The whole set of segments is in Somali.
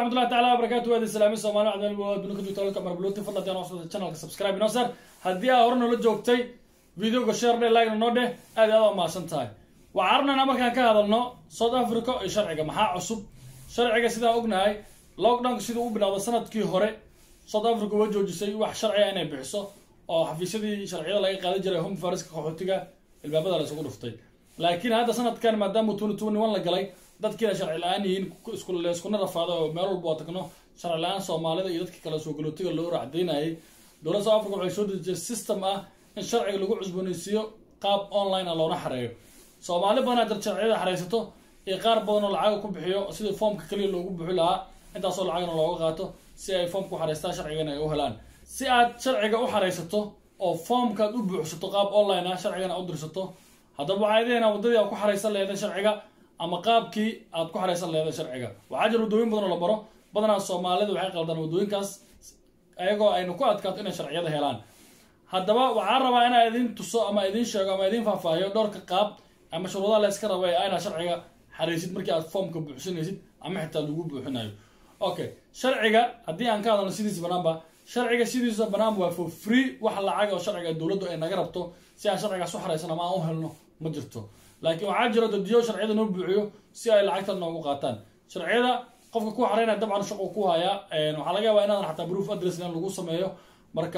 waraxmatullahi taala wabarakatu waadi islaami soomali cdal adduunka joogta halka marbuluti fadla deen hoosada channelka subscribe inoo sar haddii aa hore noola joogtay videoga share dhe like noo dheh aad aad waa mahadsan tahay waxaan rabnaynaa markaan ka hadalno south africa iyo sharciga maxaa cusub sharciga sidaan ognahay lockdownka siduu u bilowda sanadkii hore south africa waa joojisay wax sharciga inay bixiso oo xafiisyadii sharciyada laga qaadan jiray home fariska qaxootiga ilbaabada la isugu dhuftay laakiin hadda sanadkan maadaama twenty twenty one la galay dadkiina sharci la-aan yihiin iskuna rafaaday oo meel walba oo tagno sharci la-aan soomaalida iyo dadka kale soo galootiga loo racdaynayay dowladda south africa waxay soo dejisay system ah in sharciga lagu cusbooneysiiyo qaab online ah loona xareeyo soomaali badanaa jir sharciyada xareysato iyo qaar badan oo lacaga ku bixiyo sidii foomka kaliya loogu buxi lahaa intaasoo lacagna looga qaato si ay foomka u xareystaan sharcigana ay u helaan si aad sharciga u xareysato oo foomkaad u buuxsato qaab online ah sharcigana u dirsato haddaba waxaa idiina waddadii aad ku xareysan leeday sharciga ama qaabkii aad ku xareysan leeday sharciga waxaa jira waddooyin badan oo la baro badanaa soomaalida waxay qaldaan waddooyinkaas ayagoo aynu ku adkaato inay sharciyada helaan haddaba waxaan rabaa inaa idin tuso ama idin sheego ama idin faahfaahiyo dhowrka qaab ama shuruudaha la yska raba ayna sharciga xareysid markii aad foomka buuxsinaysid ama xitaa lagu buuxinayo okay sharciga haddii aan ka hadalno sidiisa banaanba sharciga sidiisa banaan waa for free wax lacag oo sharciga dowladdu ay naga rabto si aan sharcigaas u xareysan ama aan u helno ma jirto laakiin waxaa jiro dadiyo sharciyada noo buuxiyo si ay lacagta noogu qaataan sharciyada qofka ku xareynaya dabcan shaqu ku hayaa waxaa laga yaabaa inaadan xataa proof address in lagu sameeyo marka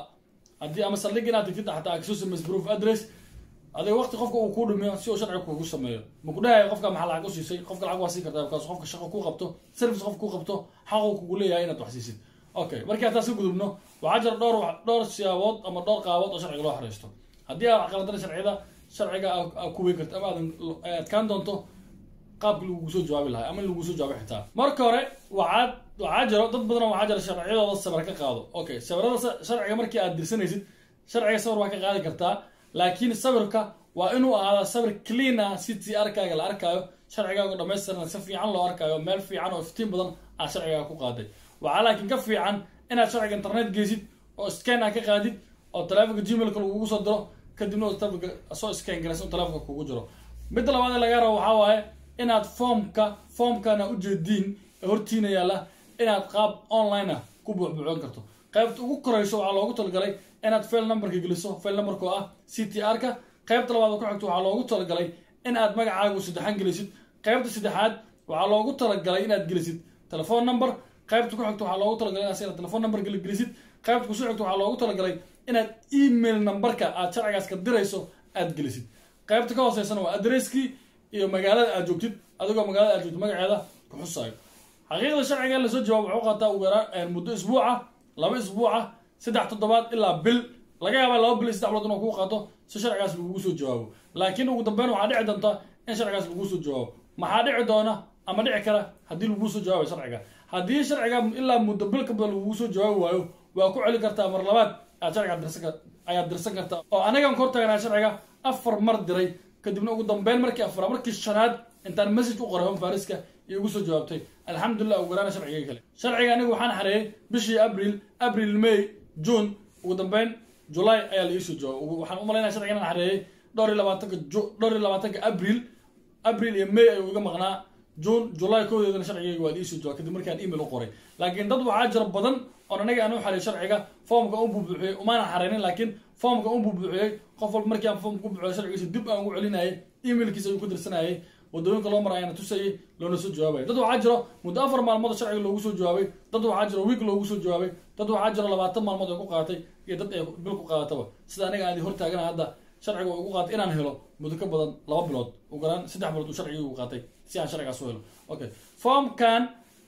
haddii ama saldhig inaad tigtid xataa aad kasoo sameysid proof address adiga waqti qofka uu kuu dhumiyo si uu sharciga kuugu sameeyo ma ku dhahayo qofka maxaa lacag u siisay qofka lacag waa siin kartaa bakaas qofka shaqo kuu qabto service qofka kuu qabto xaquu kugu leeyahay inaad wax siisid okay markii hataa si gudubno waxaa jira dhowr dhowr siyaabood ama dhowr qaabood oo sharciga loo xareysto haddii aad qaladana sharciyada sharciga aa kuweyn karto ama aadan adkaan doonto qaabki lagugu soo jawaabi lahay ama in lagugu soo jawaabo xitaa marka hore waxaad waxaa jiro dad badan waxaa jira sharciyadooda sawir ka qaado okay sawirada sharciga markii aad dirsanaysid sharciga sawir waa ka qaadi kartaa laakiin sawirka waa inuu ahaadaa sawir clean ah si t arkaaga la arkaayo sharcigaaga dhamaystiran si fiican loo arkaayo meel fiican oo iftiin badan aad sharcigaaga ku qaaday waxaa laakiin ka fiican inaad sharciga internet geysid oo scan ah ka qaadid oo taleefonka gmailka lagugu soo diro kadibna oo taleefonka soo scan garaysa taleefonka kugu jiro midda labaad ee laga rabo waxaa waaye inaad foomka foomkana ujeediin ee hortiina yaalla inaad qaab online ah ku buuxbuuxin karto qaybta ugu koreyso waxaa loogu talagalay inaad fail numberka geliso fail numberka oo ah c t r ka qaybta labaad oo ku xigto waxaa loogu talagalay in aad magacaagu saddexan gelisid qaybta saddexaad waxaa loogu talagalay inaad gelisid telephone number qaybta ku xigto waxaa loogu talagalay inaad sida telephone number gelisid qaybta kusoo xigto waxaa loogu talagalay inaad email numberka aad sharcigaas ka dirayso aad gelisid qaybta ka hooseysana waa adresskii iyo magaalada aad joogtid adigoo magaalada aad joogtid magaceeda ku xusaayo xaqiiqda sharciga in lasoo jawaabo wuxuu qaataa ugu yaraan muddo isbuuca laba isbuuca saddex toddobaad ilaa bil laga yaabaa laba bil iyo saddex bilood inuu kuu qaato si sharcigaas lagugu soo jawaabo laakiin ugu dambeyn waxaa dhici doonta in sharcigaas lagugu soo jawaabo maxaa dhici doona ama dhici kara haddii lagugu soo jawaabayo sharciga haddii sharciga ilaa muddo bil ka badan lagugu soo jawaabi waayo waa ku celin kartaa mar labaad aad sharciga dirsan ayaad dirsan kartaa oo anigan kor taaganaa sharciga afar mar diray kadibna ugu dambeyn markii afra markii shanaad intaan message u qoray home fariska iyo ugu soo jawaabtay alxamdulilah ugu yaraana sharciga kale sharciga aniga waxaan xareeyay bishii abril abril may june ugu dambeyn july ayaa la iisoo jawaabay waxaan u malaynaya sharciga inaan xareeyay dhowr iyo labaatanka dhowr iyo labaatanka abril abril iyo may ayuu iga maqnaa june july koodeedana sharcigayga waa la iisoo jawaab kadib markaan email u qoray laakiin dad waxaa jira badan oon anaga aan u xareey sharciga foomka un buubuuxiyey umaana xareynin laakiin foomka un buubuuxiyey qof walba markii aan foomka ku buuxiyo sharcigiisa dib aan ugu celinayay emailkiisa ayuu ku dirsanayay wadooyinka loo mara ayaana tusayay loona soo jawaabay dad waxaa jiro muddo afar maalmood sharciga loogu soo jawaabay dad waxaa jiro week loogu soo jawaabay dad waxaa jiro labaatan maalmood ay ku qaatay iyo dad ay bil ku qaadataba sida aniga aan hor taagana hadda sharciga uu igu qaatay inaan helo muddo ka badan laba bilood ugu yaraan saddex bilood uu sharciga igu qaatay si aan sharcigaas u helo okay foomkan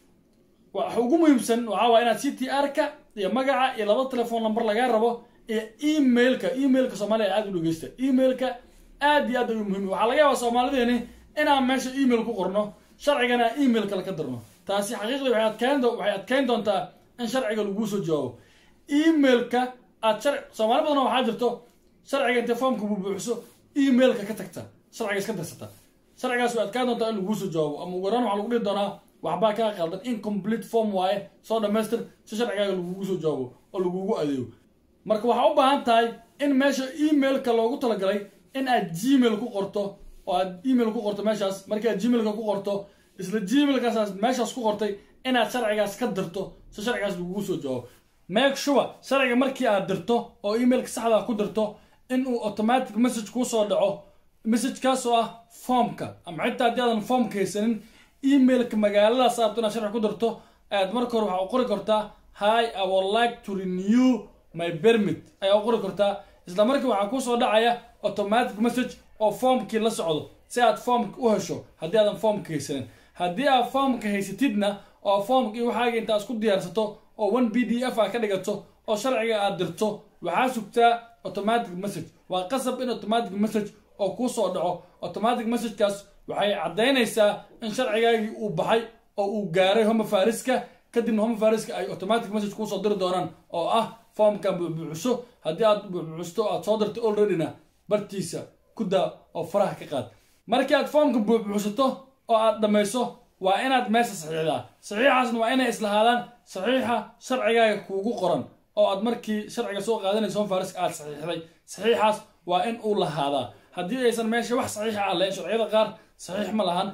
waxa ugu muhiimsan waxaa waa inaad c t r ka iyo magaca iyo laba telephone number lagaa rabo iyo emailka emailka soomaaliya aada u dhegeysta emailka aad iyo aad ayuu muhiim waxaa laga yaabaa soomaalideeni inaan meesha email ku qorno sharcigana email kale ka dirno taasi xaqiiqdii waxay adkeyn waxay adkeyn doontaa in sharciga laguu soo jawaabo emailka aad shar soomaali badan waxaa jirto sharciga intay foomka buubuuxiso emailka ka tagta sharciga iska dirsata sharcigaas way adkaan doontaa in laguu soo jawaabo ama ugu yaraan waxaa lagu dhihi doonaa waxbaa kaa qaldan incomplete form waaye soo dhamaystir si sharcigaaga lagugu soo jawaabo oo lagugu adeego marka waxaa u baahan tahay in meesha emailka loogu talagalay in aad gmail ku qorto oo aad email ku qorto meeshaas markii aad gmailka ku qorto isla gmailkaasaas meeshaas ku qortay inaad sharcigaas ka dirto si sharcigaas lagugu soo jawaabo make sure sharciga markii aad dirto oo emailka saxda ku dirto inuu automatic message kuu soo dhaco messagekaas oo ah formka ama xitaa haddii aadan formka haysanin emailka magaaladaas aabto inaad sharci ku dirto aad marka hore waxaa u qori kartaa hi i would like to renew my permit ayaa u qori kartaa isla markii waxaa kusoo dhacaya automatic message oo formkii la socdo si aad formka u hesho haddii aadan formka haysanin haddii aad formka haysatidna oo formkii waxaaga intaa isku diyaarsato oo one b d f a ka dhigato oo sharciga aad dirto waxaa sugtaa automatic message waa qasab in automatic message oo kuu soo dhaco automatic messagekaas waxay caddaynaysaa in sharcigaagii uu baxay oo uu gaaray home fariska kadibna home fariska ay automatic message kuusoo diri doonaan oo ah formkan buuxbuuxiso haddii aad buuxbuuxisto aad soo dirto alreadyna bartiisa ku daa oo faraha ka qaad markii aad formka buuxbuuxisato oo aad dhammayso waa inaad meesha saxiixdaa saxiixaasna waa inay islahaadaan saxiixa sharcigaaga kuugu qoran oo aad markii sharciga soo qaadanayso home fariska aad saxiixday saxiixaas waa in uu lahaadaa haddii aysan meesha wax saxiixa ah lahayn sharciyada qaar saxiix ma lahan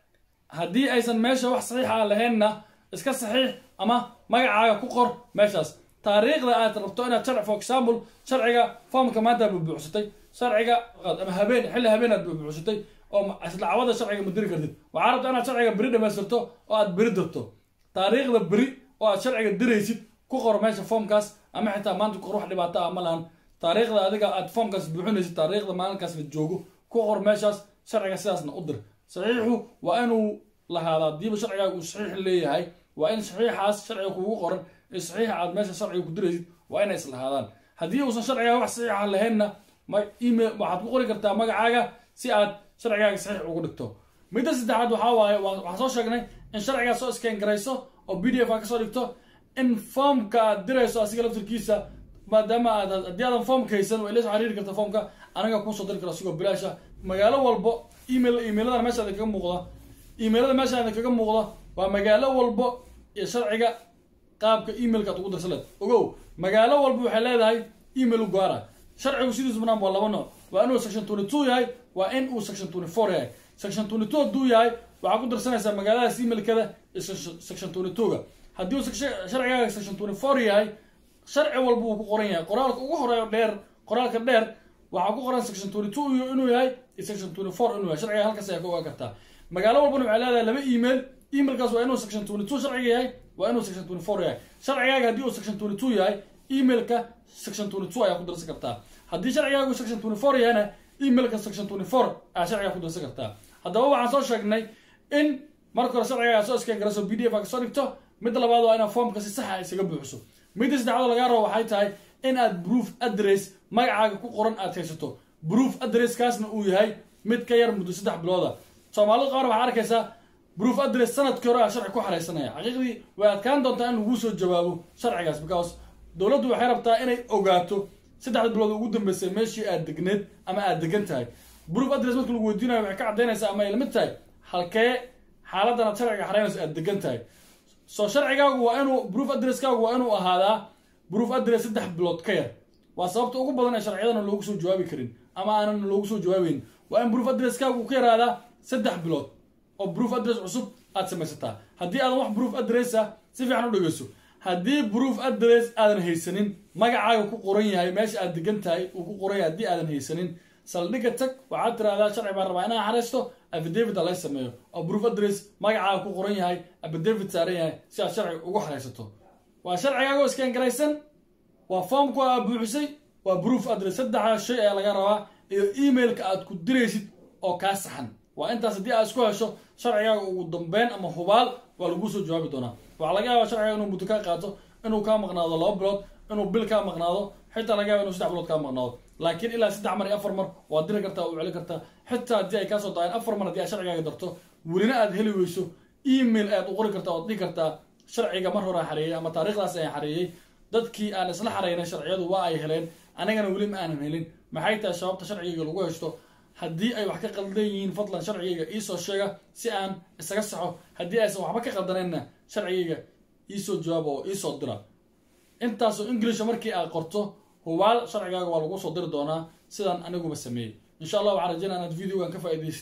haddii aysan meesha wax saxiixa ah lahaynna iska saxiix ama magacaaga ku qor meeshaas taariikhda aad rabto inaad sharci for example sharciga formka maanta aad buuxsatay sharciga ama habeen xilli habeen aad buuxsatay oo islacwada sharciga ma diri kartid waxaa rabta inaad sharciga beri dhamaystirto oo aad beri dirto taariikhda beri oo aad sharciga diraysid ku qor meesha formkaas ama xitaa maanta ku qor wax dhibaato ah ma lahan taariikhda adiga aad formkaas buuxinaysid taariikhda maalinkaas la joogo ku qor meeshaas sharciga sidaasna u dir saxiixu waa inuu lahaadaa diiba sharcigaaga uu saxiix leeyahay waa in saxiixaas sharciga kugu qoran ee saxiixa aad meesha sharciga ku diraysid waa inay islahaadaan haddii uusan sharcigaa wax saxiixa lahaynna ma email waxaad ku qori kartaa magacaaga si aad sharcigaaga saxiix ugu dhigto midda saddexaad waxaa waaye waxaan soo sheegnay in sharcigaa soo scan garayso oo b d f aa kasoo dhigto in formka aad dirayso asiga laftirkiisa maadaama aad haddii aadan formka haysan way la soo xiriiri karta formka anaga kuusoo diri kara asigoo bilaasha magaalo walbo email emailadan meesha idin kaga muuqda emailada meesha idin kaga muuqda waa magaalo walbo iyo sharciga qaabka emailka aad ugu dirsaneed ogow magaalo walba waxay leedahay email u gaara sharcigu sidiisu banaan waa laba nooc waa inuu section twenty two yahay waa in uu section twenty four yahay section twenty two hadduu yahay waxaa ku dirsanaysaa magaaladaas emailkada iyo section twenty two ga haddii uu sharcigaaga section twenty four yahay sharci walba uu ku qoran yahay qoraalka ugu horeeyo dheer qoraalka dheer waxaa ku qoran section twenty two inuu yahay iyo section twenty four inuu yahay sharciga halkaas ayaa ka ogaan kartaa magaalo walbana waxay leedahay laba email emailkaas waa inuu section twenty two sharciga yahay waa inuu section twenty four yahay sharcigaaga haddii uu section twenty two yahay emailka section twenty two ayaa ku dirsan kartaa haddii sharcigaagu section twenty four yahayna emailka section twenty four ayaa sharcigaa ku dirsan kartaa haddaba waxaan soo sheegnay in marka hore sharcigaaga soo iskan garayso b d f aa kasoo dhigto midda labaad waa inaad formka si saxa isaga buuxiso midda saddexaad lagaa rabo waxay tahay in aad proof address magacaaga ku qoran aad haysato proof addresskaasna uu yahay mid ka yar muddo saddex bilooda soomaalida qaar waxaa arkaysaa proof address sanadkii hore aa sharci ku xaraysanaya xaqiiqdii way adkaan doontaa in laguu soo jawaabo sharcigaas because dowladdu waxay rabtaa inay ogaato saddexda bilood ugu dambeysay meeshii aad degneed ama aad degan tahay proof address marka lagu weydiinayo waxay ka caddaynaysaa ama ay lamid tahay halkee xaaladan aad sharciga xaraynayso aad degan tahay soo sharcigaagu waa inuu proof addresskaagu waa inuu ahaadaa proof address saddex bilood ka yar waa sababta ugu badan ee sharciyadana loogu soo jawaabi karin ama aanan loogu soo jawaabeyn waa in proof addresskaagu ka yaraadaa saddex bilood oo proof address cusub aad samaysataa haddii aadan wax proof address ah si fiican u dhegeyso haddii proof address aadan haysanin magacaaga ku qoran yahay meesha aad degan tahay uu ku qoran yahay haddii aadan haysanin saldhigga tag waxaad tiraahdaa sharci baan rabaa inaan xaraysto affidavit a lay sameeyo oo proof address magacaaga ku qoran yahay affidavit saaran yahay si aad sharci ugu xaraysato waa sharcigaago iskaan garaysan waa formku aa buuxisay waa proof address saddexa shay ayaa laga rabaa iyo emailka aad ku diraysid oo kaa saxan waa intaas haddii aad isku hesho sharcigaaga ugu dambeyn ama hubaal waa laguu soo jawaabi doonaa waxaa laga yaabaa sharciga inuu muddo kaa qaato inuu kaa maqnaado laba bilood inuu bil kaa maqnaado xitaa laga yaaba inuu saddex bilood kaa maqnaado laakiin ilaa saddex mar iyo afar mar waad diri kartaa u celi kartaa xitaa haddii ay kaasoo daayeen afar mar haddii aad sharcigaaga darto welina aad heli weyso email ayaad u qori kartaa oad dhihi kartaa sharciga mar hore xareeyey ama taariikhdaas ayaan xareeyey dadkii aan isla xareynay sharciyadu waa ay heleen anigana weli ma aanan helin maxay tahay sababta sharciga lagu heshto haddii ay wax ka qaldan yihiin fadlan sharcigayga iisoo sheega si aan isaga saxo haddii aysan waxba ka qaldanayna sharcigayga iisoo jawaaba oo iisoo dira intaasoo inglisha markii aad qorto hubaal sharcigaaga waa lagu soo diri doonaa sidaan aniguba sameeyey insha allah waxaan rajeynaa inaad videogan ka faa'idaysatay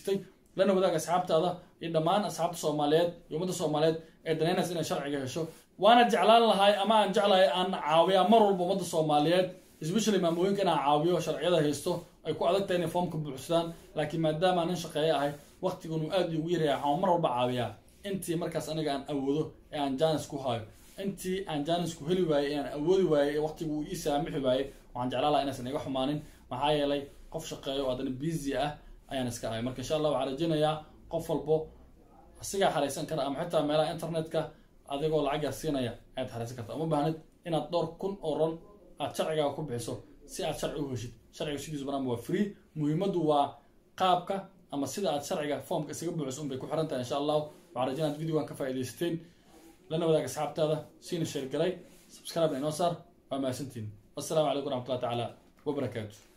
lana wadaag asxaabtaada iyo dhammaan asxaabta soomaaliyeed iyo ummadda soomaaliyeed ee danaynaysa inay sharciga hesho waana jeclaan lahay ama aan jeclahay aan caawiyaa mar walba ummadda soomaaliyeed especially maamooyinka inaan caawiyo sharciyada haysto ay ku adag tahay inay foomka buuxsadaan laakiin maadaama nin shaqeeye ahay waqtigun uu aad igu yaryahay waxaan mar walba caawiyaa intii markaas aniga aan awoodo ee aan jaanis ku hayo intii aan jaanis ku heli waayey ee aan awoodi waayey ee waqtigu uu ii saamixi waayey waxaan jeclaan lahaa inaysan iga xumaanin maxaa yeelay qof shaqeeyo oo haddana busy ah ayaan iska ahay marka insha allah waxaan rajaynayaa qof walbo asigaa xaraysan kara ama xitaa meelaha internetka adigoo lacag yar siinaya ayaad xaraysan karta uma baahnid inaad dhowr kun oo ron aad sharcigaaga ku bixiso si aad sharci u heshid sharciga sidiisu banaan waa free muhiimaddu waa qaabka ama sida aad sharciga foomka isaga buuxiso unbay ku xiran tahay insha allahu waxaan rajay inaad videogan ka faa'iidaysateen lana wadaag asxaabtaada siina sheergalay subscribe inoo saar waa mahadsantiin wassalaamu calaykum waraxmatullahi tacaala wabarakaatu